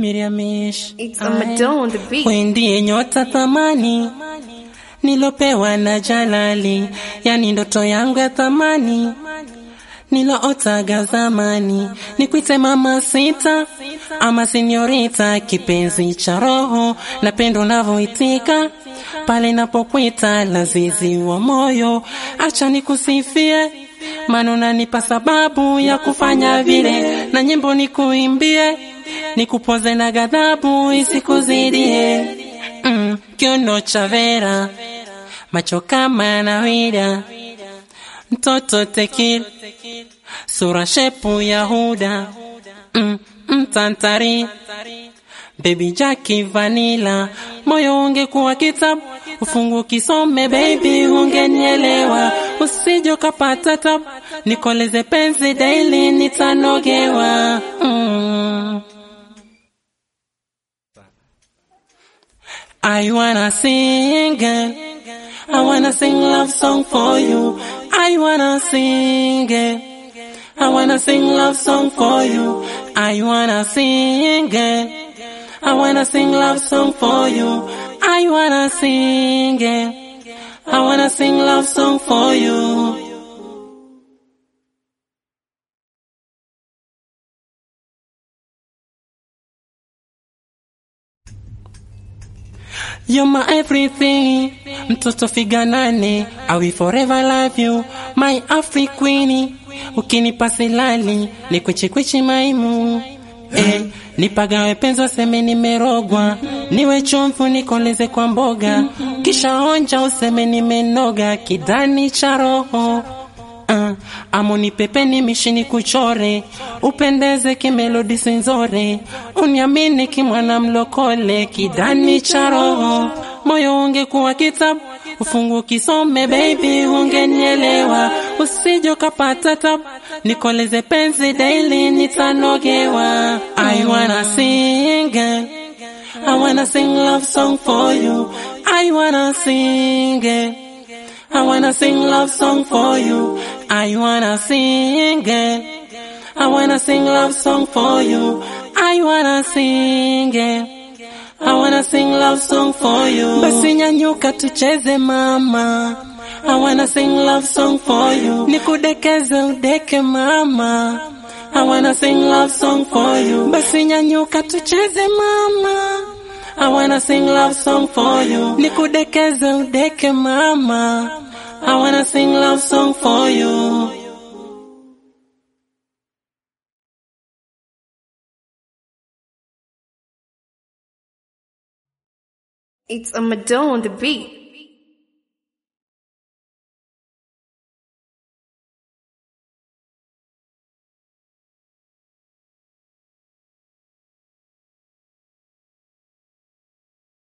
Miriamish, It's a Madonna on the beat. we ndiye nyota thamani nilopewa na Jalali, yani ndoto yangu ya thamani nilootaga zamani, nikwite mama sita ama senyorita, kipenzi cha roho, napendo unavyoitika pale napokwita, lazizi wa moyo, acha nikusifie maana unanipa sababu ya kufanya vile, na nyimbo nikuimbie, nikupoze na ghadhabu isikuzidie. Mm, kiuno cha Vera, macho kama yanawida, mtoto tekil, sura shepu ya Huda, mm, mtantari Baby Jackie Vanilla, moyo ungekuwa kitabu, ufungu kisome baby, ungenielewa, usije ukapata tabu, nikoleze penzi daily, nitanogewa mm. I wanna sing, girl. I wanna sing love song for you. I wanna sing, girl. I wanna sing love song for you. I wanna sing, girl. I wanna sing love song for you. I wanna sing, girl. I wanna sing love song for you. You're my everything, mtoto figa nane, I will forever love you, my Afri queen. Ukinipa silali, ni kwichi kwichi maimu. Eh, nipagawe penzo seme nimerogwa, niwe chumvu nikoleze kwa mboga, kisha onja useme nimenoga, kidani cha roho uh, amoni pepeni mishini kuchore upendeze kimelodi sinzore uniamini kimwana mlokole kidani cha roho moyo ungekuwa kitabu ufungu kisome baby ungenielewa usije ukapata tabu nikoleze penzi daily nitanogewa I wanna sing it. I wanna sing love song for you I wanna sing it. I wanna sing love song for you. I wanna sing it. I wanna sing love song for you. I wanna sing it. I wanna sing love song for you. Basi nyanyuka tucheze mama. I wanna sing love song for you. Nikudekeze udeke mama. I wanna sing love song for you. Basi nyanyuka tucheze mama. I wanna sing love song for you. Nikudekeze udeke mama. I wanna sing love song for you. It's a Madonna on the beat.